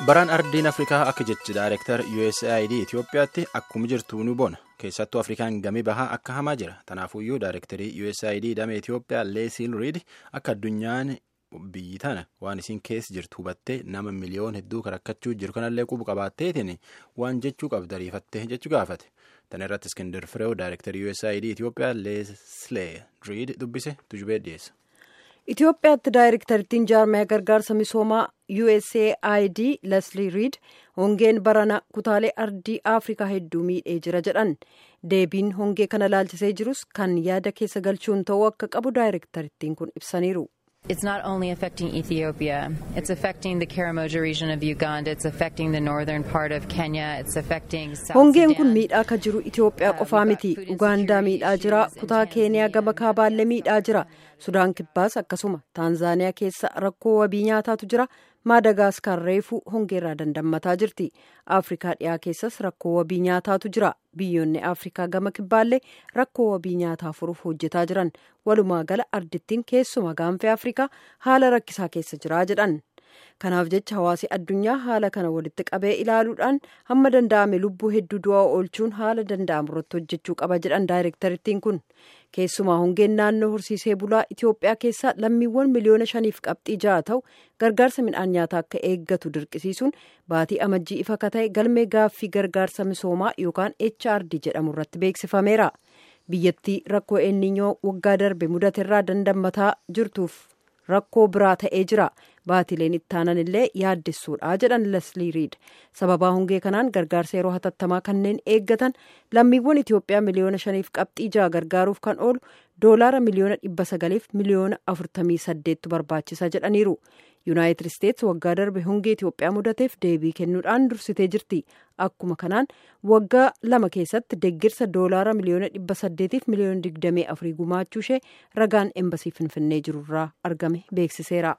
Baraan ardiin Afrikaa akka jechi Daayirektar USAID Itoophiyaatti akkuma jirtu ni bona. Keessattuu Afrikaan gamii bahaa akka hamaa jira. Tanaafuyyuu Daayirektarii USAID damee Itoophiyaa Leesiil Riid akka addunyaan biyyi tana waan isiin keessa jirtu hubattee nama miliyoon hedduu rakkachuu jiru kanallee qubu qabaatteetiin waan jechuu qabdu ariifattee jechuu gaafate. Tana irratti Iskindir Fireew Daayirektarii USAID Itoophiyaa Leesilee Riid dubbise tujubee dhiyeessa. Itoophiyaatti daayirektarittiin jaarmaya gargaarsa misoomaa USAID Leslie Reed hongeen barana kutaalee ardii Afrikaa hedduu miidhee jira jedhan deebiin hongee kana laalchisee jirus kan yaada keessa galchuun ta'uu akka qabu daayirektarittiin kun ibsaniiru. It's not only affecting Ethiopia, it's affecting the Karamoja region of Uganda, it's affecting the northern part of Kenya, it's affecting South Hongeen kun Sudan. miidhaa akka jiru Itoophiyaa qofaa miti. Ugaandaa miidhaa jira. Kutaa Keeniyaa gama kaabaallee miidhaa jira. Sudaan kibbaas akkasuma. Taanzaaniyaa keessa rakkoo wabii nyaataatu jira. Maadagaaskar reefuu hongeerraa dandammataa jirti. Afrikaa dhiyaa keessas rakkoo wabii nyaataatu jira. Biyyoonni Afrikaa gama kibbaallee rakkoo wabii nyaataa furuuf hojjetaa jiran. Walumaa gala ardittiin keessuma gaanfee Afrikaa haala rakkisaa keessa jira jedhan. Kanaaf jecha hawaasi addunyaa haala kana walitti qabee ilaaluudhaan hamma danda'ame lubbuu hedduu du'aa oolchuun haala danda'amu irratti hojjechuu qaba jedhan daayirektarittiin kun. Keessumaa hongeen naannoo horsiisee bulaa Itoophiyaa keessaa lammiiwwan miliyoona shaniif qabxii ja'a ta'u gargaarsa midhaan nyaataa akka eeggatu dirqisiisuun baatii amajjii ifa akka ta'e galmee gaaffii gargaarsa misoomaa yookaan HRD jedhamu irratti beeksifameera. Biyyattii rakkoo eenninyoo waggaa darbe mudaterraa dandammataa jirtuuf rakkoo biraa ta'ee jira. Baatileen ittaanan illee yaaddessuudha jedhan Leslii Riid. Sababaa hongee kanaan gargaarsa yeroo hatattamaa kanneen eeggatan lammiiwwan Itoophiyaa miliyoona shaniif qabxii ja'a gargaaruuf kan oolu doolaara miliyoona dhibba sagaliif miliyoona afurtamii saddeettu barbaachisa jedhaniiru. Yuunaayitid Isteetsi waggaa darbe hongee Itoophiyaa mudateef deebii kennuudhaan dursitee jirti. Akkuma kanaan waggaa lama keessatti deeggarsa doolaara miliyoona dhibba saddeetiif miliyoona digdamii afurii gumaachuu ishee ragaan embasii finfinnee jirurraa argame beeksiseera.